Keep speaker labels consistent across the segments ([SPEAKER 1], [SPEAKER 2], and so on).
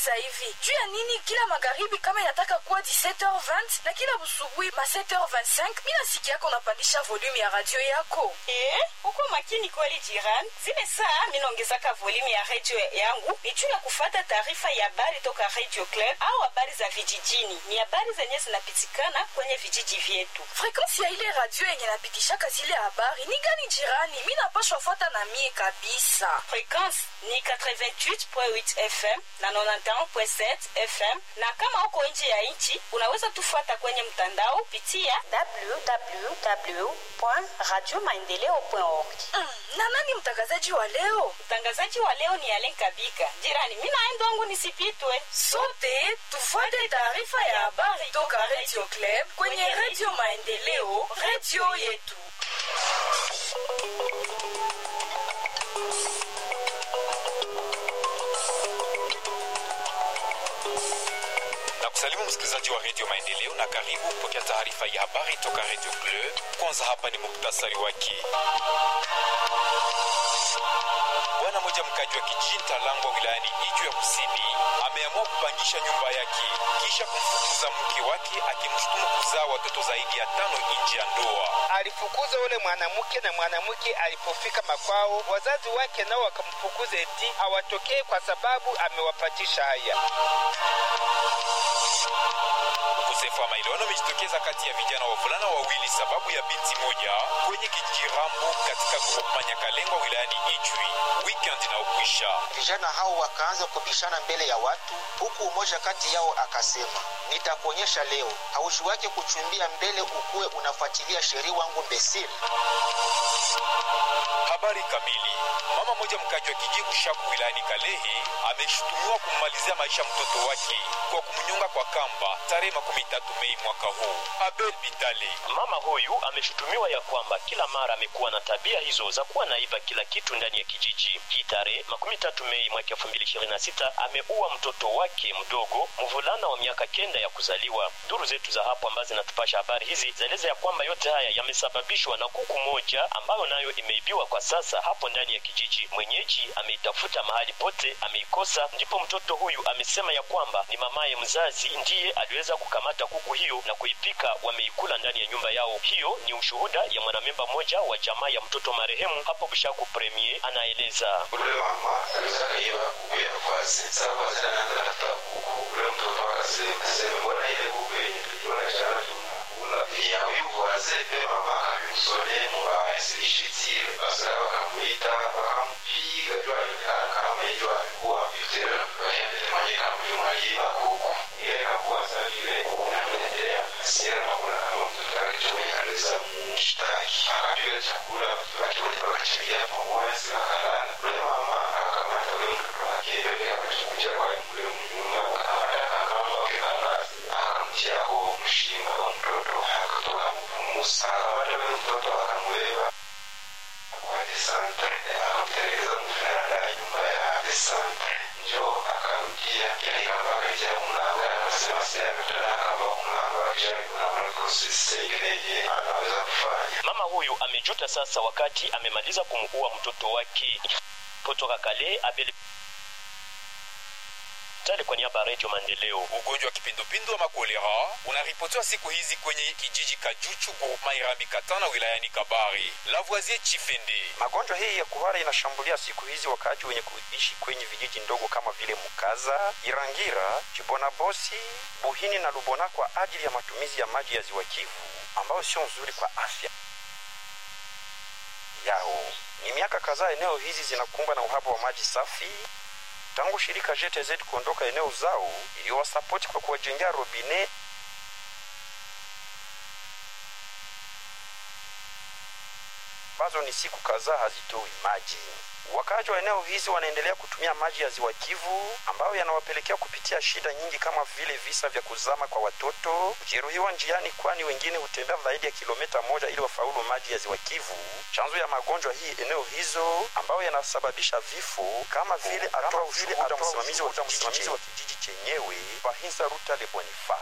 [SPEAKER 1] sasa hivi juu ya nini kila magharibi kama inataka kuwa 17h20 na kila busubuhi ma 7h25 mi nasikia yako unapandisha volume ya radio yako
[SPEAKER 2] Eh, uko makini kweli jirani. Zile saa minaongezaka volume ya redio yangu ni juu ya kufata taarifa ya habari toka Radio Club au habari za vijijini. Ni habari zenye zinapitikana kwenye vijiji vyetu.
[SPEAKER 1] frekwensi ya ile radio yenye napitishaka zile habari ni gani jirani mi napashwa fuata na mie kabisa
[SPEAKER 2] Frekwensi ni 88.8 FM na 91.7 FM, na kama uko nje ya nchi unaweza tufuata kwenye mtandao pitia www.radiomaendeleo.org.
[SPEAKER 1] mm, na nani mtangazaji wa leo
[SPEAKER 2] Mtangazaji wa leo ni Alen Kabika. Jirani, mimi naenda wangu nisipitwe.
[SPEAKER 1] sote tufuate taarifa ya habari toka radio club kwenye radio maendeleo radio yetu
[SPEAKER 3] na kusalimu msikilizaji wa redio maendeleo na karibu kupokea taarifa ya habari toka redio club kwanza hapa ni muktasari wake bwana moja mkaji wa kijijini talangwa wilayani iju ya kusini ameamua kupangisha nyumba yake kisha kumfukuza mke wake akimshutumu kuzaa watoto zaidi ya tano nje ya ndoa
[SPEAKER 4] alifukuza ule mwanamke na mwanamke alipofika makwao wazazi wake nao wakamfukuza eti awatokee kwa sababu amewapatisha haya
[SPEAKER 3] ukosefu wa maelewano umejitokeza kati ya vijana wavulana wawili sababu ya binti moja kwenye kijiji rambo katika groupema nyakalengwa wilayani ijwi weekend inaokwisha
[SPEAKER 5] Vijana hao wakaanza kubishana mbele ya watu, huku umoja kati yao akasema, nitakuonyesha leo haushi wake kuchumbia mbele ukuwe unafuatilia sheria wangu mbesili.
[SPEAKER 3] habari kamili mama moja mkaji wa kijiji kushaku wilayani kalehe ameshutumiwa kummalizia maisha mtoto wake kwa kumnyonga kwa kamba tarehe makumi tatu mei mwaka huu abel bitale
[SPEAKER 6] Mama huyu ameshutumiwa ya kwamba kila mara amekuwa na tabia hizo za kuwa naiba kila kitu ndani ya kijiji. Hii tarehe makumi tatu Mei mwaka elfu mbili ishirini na sita ameua mtoto wake mdogo mvulana wa miaka kenda ya kuzaliwa. Duru zetu za hapo ambazo zinatupasha habari hizi zaeleza ya kwamba yote haya yamesababishwa na kuku moja ambayo nayo imeibiwa kwa sasa hapo ndani ya kijiji. Mwenyeji ameitafuta mahali pote, ameikosa. Ndipo mtoto huyu amesema ya kwamba ni mamaye mzazi ndiye aliweza kukamata kuku hiyo na kuipika, wameikula ndani ya nyumba yao. Hiyo ni ushuhuda ya mwanamemba mmoja wa jamaa ya mtoto marehemu hapo Bushaku Premier, anaeleza.
[SPEAKER 7] ule mama alizaka iba kuku ya kwazi sababu azina nanda tafuta kuku ule mtoto akasema aseme mbona ile kuku yenye tuliona jana tunakula ya huyu kwaze pe mama akamusone mubaya silishitire basi wakamuita wakampiga jua kama hiyo alikuwa vitera waende mwenye kama huyu mwaliba kuku ile kakuwa sabile na mwendelea asira na kuna kama mtoto alichomeka aliza mshtaki akapiga chakula watu wote wakachangia pamoja sikakalala ule mama akakamata ule mtoto wake bebe akachukuja kwa ule mnyumba akamataka kamba kikalasi akamtia huo mshinga wa mtoto akatoka mpumusa akamata ule mtoto akamubeba kwa desante akamtelekeza mvulana ya nyumba ya desante njo akarudia ile kamba akaja mlango akasema sasa ametana kamba mlango akisha kuna mlango sisi anaweza kufanya
[SPEAKER 6] Mama huyu amejuta sasa wakati amemaliza kumuua mtoto wake. Kutoka Kale, Abel Tale kwa niaba ya Radio Maendeleo.
[SPEAKER 3] ugonjwa wa kipindupindu wa makolera unaripotiwa siku hizi kwenye kijiji kajuchu groupema irambi katana wilayani kabare lavoisier chifende
[SPEAKER 8] Magonjwa hii ya kuhara inashambulia siku hizi wakaaji wenye kuishi kwenye vijiji ndogo kama vile Mukaza, Irangira, Chibonabosi, Buhini na Lubona kwa ajili ya matumizi ya maji ya ziwa Kivu ambayo sio nzuri kwa afya yao. Ni miaka kadhaa eneo hizi zinakumbwa na uhaba wa maji safi tangu shirika GTZ kuondoka eneo zao iliyowasapoti kwa kuwajengea robine ambazo ni siku kadhaa hazitoi maji. Wakaaji wa eneo hizi wanaendelea kutumia maji ya ziwa Kivu ambayo yanawapelekea kupitia shida nyingi kama vile visa vya kuzama kwa watoto, kujeruhiwa njiani, kwani wengine hutembea zaidi ya kilomita moja ili wafaulu maji ya ziwa Kivu. Chanzo ya magonjwa hii eneo hizo ambayo yanasababisha vifo kama vile atoa ushuhuda msimamizi wa kijiji chenyewe Bahinza Ruta de Boniface.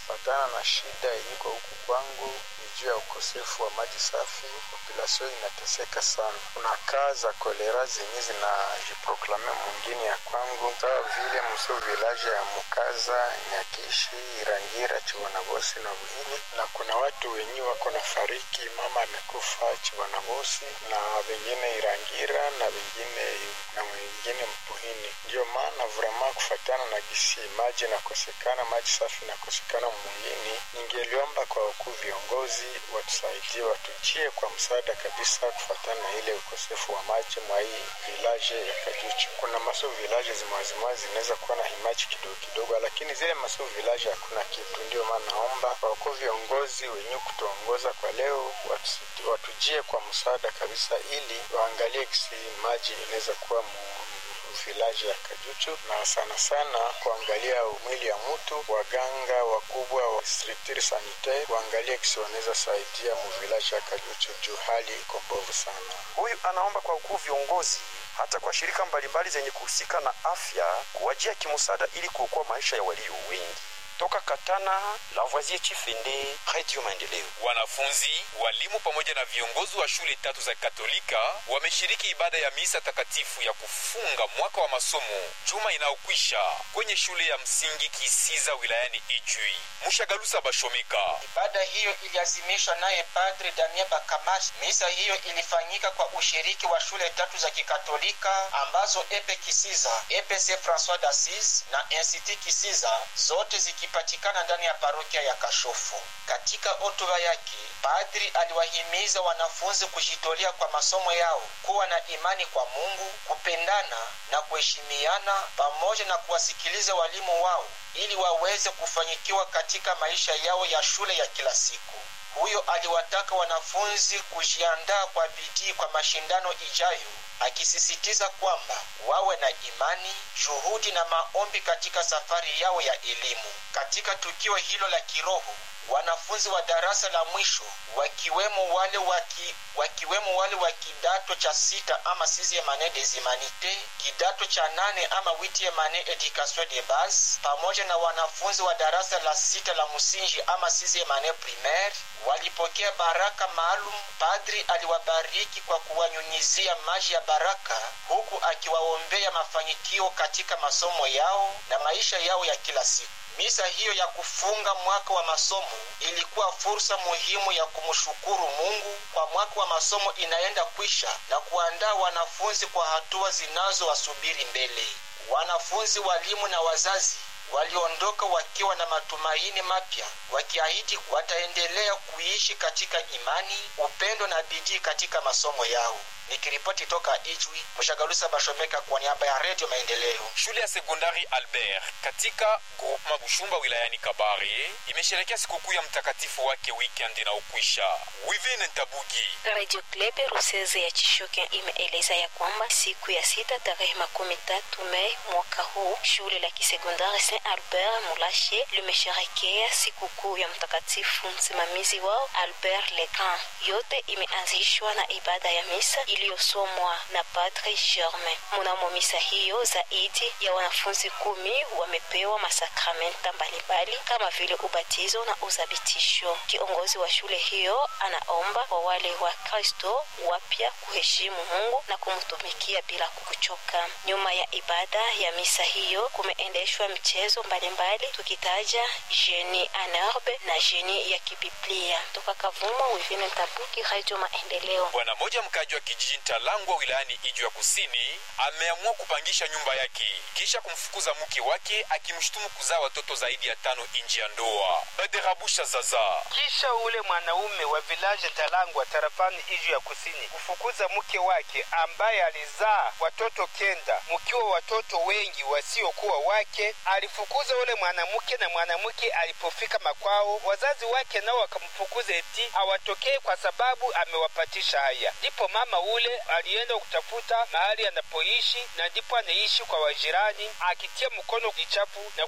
[SPEAKER 9] Kufatana na shida yenyiko huku kwangu ni juu ya ukosefu wa maji safi, populasio inateseka sana. Kuna kaa za kolera zenye zinajiproklame mwingine ya kwangu, sawa vile mso village ya Mukaza, Nyakishi, Irangira, Chibonabosi na Buhini, na kuna watu wenye wako na fariki, mama amekufa Chibonabosi na wengine Irangira na wengine na wengine Mbuhini. Ndio maana vrema kufatana na gisi maji nakosekana, maji safi nakosekana mwingine, ningeliomba kwa wakuu viongozi watusaidie, watujie kwa msaada kabisa, kufatana na ile ukosefu wa maji mwa hii village ya Kajuchu. Kuna maso village zimwazimwa zinaweza kuwa na himaji kidogo kidogo, lakini zile maso village hakuna kitu. Ndio maana naomba kwa wakuu viongozi wenye kutuongoza kwa leo watu, watujie kwa msaada kabisa, ili waangalie kisi maji inaweza kuwa mu vilaji ya Kajuchu na sana sana kuangalia mwili ya mtu, waganga wakubwa wa structure sanitaire waangalie kisi wanaweza saidia mu vilaji ya Kajuchu juu hali iko mbovu sana.
[SPEAKER 8] Huyu anaomba kwa ukuu viongozi hata kwa shirika mbalimbali zenye kuhusika na afya kuwajia kimsaada ili kuokoa maisha ya walio wengi. Toka Katana, Lavoisier Chifende, Radio Maendeleo.
[SPEAKER 3] Wanafunzi, walimu pamoja na viongozi wa shule tatu za Katolika wameshiriki ibada ya misa takatifu ya kufunga mwaka wa masomo juma inayokwisha kwenye shule ya msingi Kisiza wilayani Ijui. Mushagalusa Bashomeka.
[SPEAKER 5] Ibada hiyo iliazimishwa naye Padre Damien Bakamashi. Misa hiyo ilifanyika kwa ushiriki wa shule tatu za Kikatolika ambazo Epe Kisiza, EPC Francois d'Assise na Institut Kisiza, zote zikipatikana ndani ya parokia ya Kashofu. Katika hotuba yake, padri aliwahimiza wanafunzi kujitolea kwa masomo yao, kuwa na imani kwa Mungu, kupendana na kuheshimiana, pamoja na kuwasikiliza walimu wao ili waweze kufanikiwa katika maisha yao ya shule ya kila siku. Huyo aliwataka wanafunzi kujiandaa kwa bidii kwa mashindano ijayo, akisisitiza kwamba wawe na imani, juhudi na maombi katika safari yao ya elimu. Katika tukio hilo la kiroho, wanafunzi wa darasa la mwisho wakiwemo wale waki, wakiwemo wale wa kidato cha sita ama sixième année des humanités, kidato cha nane ama huitième année education de base, pamoja na wanafunzi wa darasa la sita la msingi ama sixième année primaire walipokea baraka maalum. Padri aliwabariki kwa kuwanyunyizia maji ya baraka, huku akiwaombea mafanikio katika masomo yao na maisha yao ya kila siku. Misa hiyo ya kufunga mwaka wa masomo ilikuwa fursa muhimu ya kumshukuru Mungu kwa mwaka wa masomo inaenda kwisha na kuandaa wanafunzi kwa hatua zinazowasubiri mbele. Wanafunzi, walimu na wazazi waliondoka wakiwa na matumaini mapya, wakiahidi wataendelea kuishi katika imani, upendo na bidii katika masomo yao. Nikiripoti toka Ijwi, Mshagalusa Bashomeka kwa niaba ya Redio Maendeleo.
[SPEAKER 3] Shule ya sekondari Albert katika groupema Bushumba wilayani Kabare imesherekea sikukuu ya mtakatifu wake weekend inaokwisha. Wivine Ntabugi.
[SPEAKER 10] Radio Club Ruseze ya Chishoke imeeleza ya kwamba siku ya sita tarehe makumi tatu Mei mwaka huu shule la kisekondari Saint Albert Mulashe limesherekea sikukuu ya mtakatifu msimamizi wao Albert Legrand. Yote imeanzishwa na ibada ya misa iliyosomwa na Padre Germain. Mnamo misa hiyo zaidi ya wanafunzi kumi wamepewa masakramenta mbalimbali kama vile ubatizo na uzabitisho. Kiongozi wa shule hiyo anaomba kwa wale wa Kristo wapya kuheshimu Mungu na kumtumikia bila kuchoka. Nyuma ya ibada ya misa hiyo kumeendeshwa michezo mbalimbali, tukitaja jeni anerbe na jeni ya kibiblia. Toka Kavumo, Wivine Tabuki, Radio Maendeleo.
[SPEAKER 3] Bwana moja mkaji wa kijiji Ntalangwa wilayani Ijwi ya Kusini ameamua kupangisha nyumba yake kisha kumfukuza mke wake akimshutumu kuzaa watoto zaidi ya tano nje ya ndoa. Baderabusha Zaza.
[SPEAKER 4] Kisha ule mwanaume wa vilaje Talangwa tarafani Ijwi ya Kusini kufukuza mke wake ambaye alizaa watoto kenda, mkiwa watoto wengi wasiokuwa wake. Alifukuza ule mwanamke, na mwanamke alipofika makwao, wazazi wake nao wakamfukuza eti awatokee kwa sababu amewapatisha haya. Ndipo mama ule alienda kutafuta mahali anapoishi, na ndipo anaishi kwa wajirani, akitia mkono kichafu na kuanza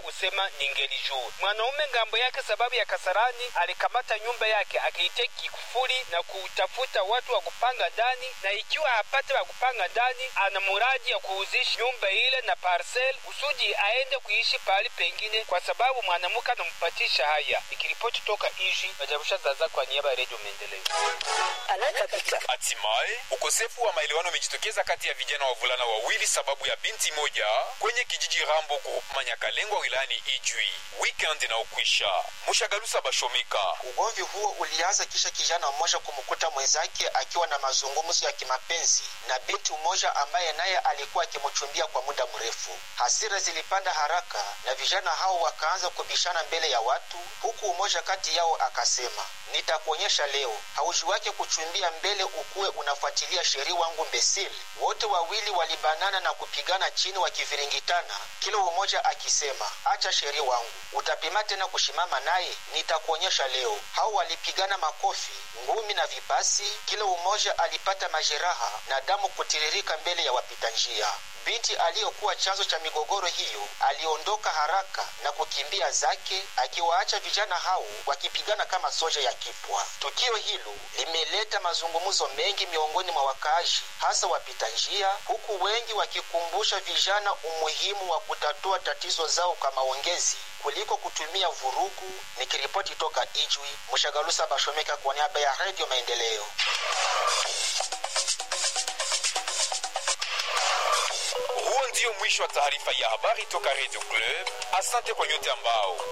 [SPEAKER 4] kusema ningelijua. Mwanaume ngambo yake, sababu ya kasarani, alikamata nyumba yake akiitia kifuli na kutafuta watu wa kupanga ndani, na ikiwa hapate wa kupanga ndani, ana muradi ya kuuzisha nyumba ile na parcel kusudi aende kuishi pahali pengine, kwa sababu mwanamke anampatisha haya. Ikiripoti toka Iji, Majarusha Zaza kwa niaba ya Redio Maendeleo.
[SPEAKER 3] Hatimaye ukosefu wa maelewano umejitokeza kati ya vijana wavulana wawili sababu ya binti moja kwenye kijiji Rambo groupement Nyakalengwa wilayani Ijwi. Weekend inaokwisha Mushagalusa Bashomika.
[SPEAKER 5] Ugomvi huo ulianza kisha kijana mmoja kumkuta mwenzake akiwa na mazungumzo ya kimapenzi na binti mmoja ambaye naye alikuwa akimchumbia kwa muda mrefu. Hasira zilipanda haraka na vijana hao wakaanza kubishana mbele ya watu, huku mmoja kati yao akasema, nitakuonyesha leo hauji wake kuchumbia mbele ukuwe unafuatilia sheria wangu mbesili. Wote wawili walibanana na kupigana chini wakiviringitana, kila mmoja akisema, acha sheria wangu, utapima tena kushimama naye, nitakuonyesha leo. Hao walipigana makofi, ngumi na vipasi, kila mmoja alipata majeraha na damu kutiririka mbele ya wapita njia. Binti aliyokuwa chanzo cha migogoro hiyo aliondoka haraka na kukimbia zake, akiwaacha vijana hao wakipigana kama soja ya kipwa. Tukio hilo limeleta mazungumzo mengi miongoni mwa wakaaji, hasa wapita njia, huku wengi wakikumbusha vijana umuhimu wa kutatua tatizo zao kwa maongezi kuliko kutumia vurugu. Nikiripoti toka Ijwi, Mshagalusa Bashomeka kwa niaba ya Redio Maendeleo.
[SPEAKER 3] Huo ndio mwisho wa taarifa ya habari toka Radio Club. Asante kwa nyote ambao